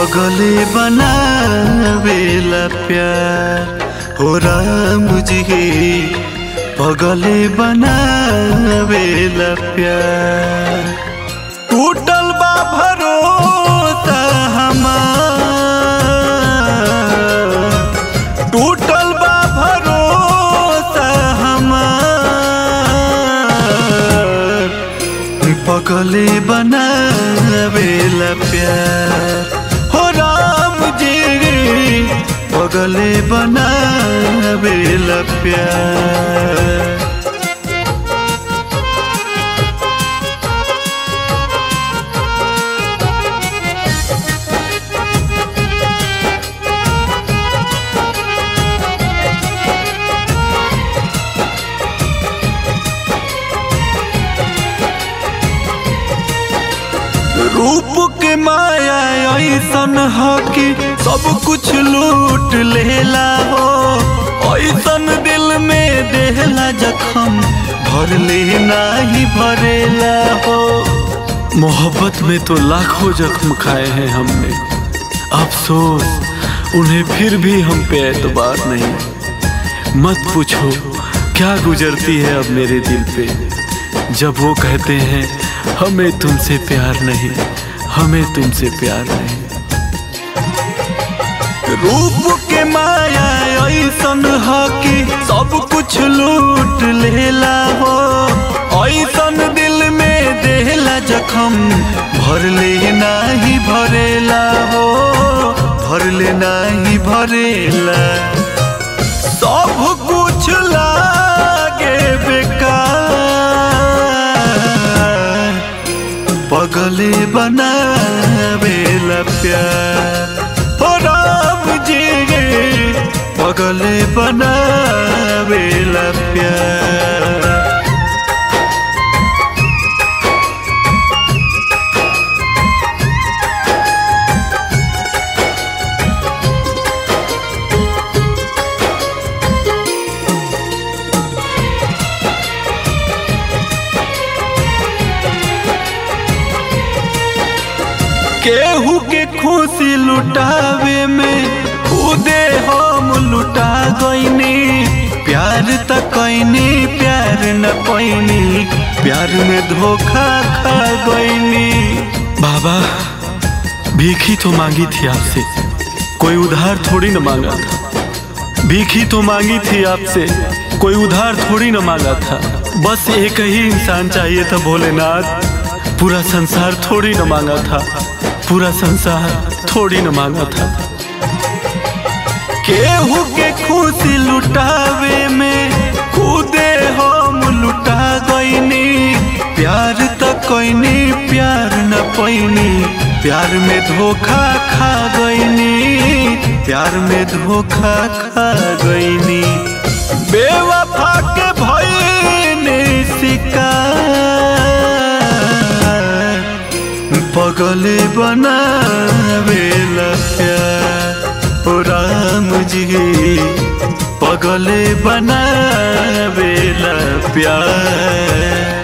पगले बनावेला प्यार हो राम जी पगले बनावेला प्यार टूटल बा भरोसा हमार टूटल बा भरोसा हमार पगले बनावेला प्यार हो राम जी पगले बनावेला प्यार रूप के माया ऐसन ह कि सब कुछ लूट लेला हो ऐसन दिल में देहला जखम भर ले नाही भरेला हो मोहब्बत में तो लाखों जख्म खाए हैं हमने अफसोस उन्हें फिर भी हम पे एतबार नहीं मत पूछो क्या गुजरती है अब मेरे दिल पे जब वो कहते हैं हमें तुमसे प्यार नहीं हमें तुमसे प्यार नहीं रूप के माया ऐसन ह कि सब कुछ लूट लेला हो ऐसन दिल में देहला जखम भर ले नाही भरेला हो भर ले नाही भरेला सब कुछ लागे बेकार पगले बनावेला प्यार हो राम जी पगले बनावेला प्यार केहू के खुशी लुटावे में खुदे हम लुटा गईनी प्यार त कैनी प्यार न पैनी प्यार में धोखा खा गईनी बाबा भीखी तो मांगी थी आपसे कोई उधार थोड़ी न मांगा था भीखी तो मांगी थी आपसे कोई उधार थोड़ी न मांगा था बस एक ही इंसान चाहिए था भोलेनाथ पूरा संसार थोड़ी न मांगा था पूरा संसार थोड़ी न मांगा था केहू के खुशी लुटावे में खुदे हम लुटा गईनी प्यार त कैनी प्यार न पैनी प्यार में धोखा खा गईनी प्यार में धोखा खा गईनी बेवफा के भईनी शिकार पगले बनावेला प्यार ओ राम जी पगले बनावेला प्यार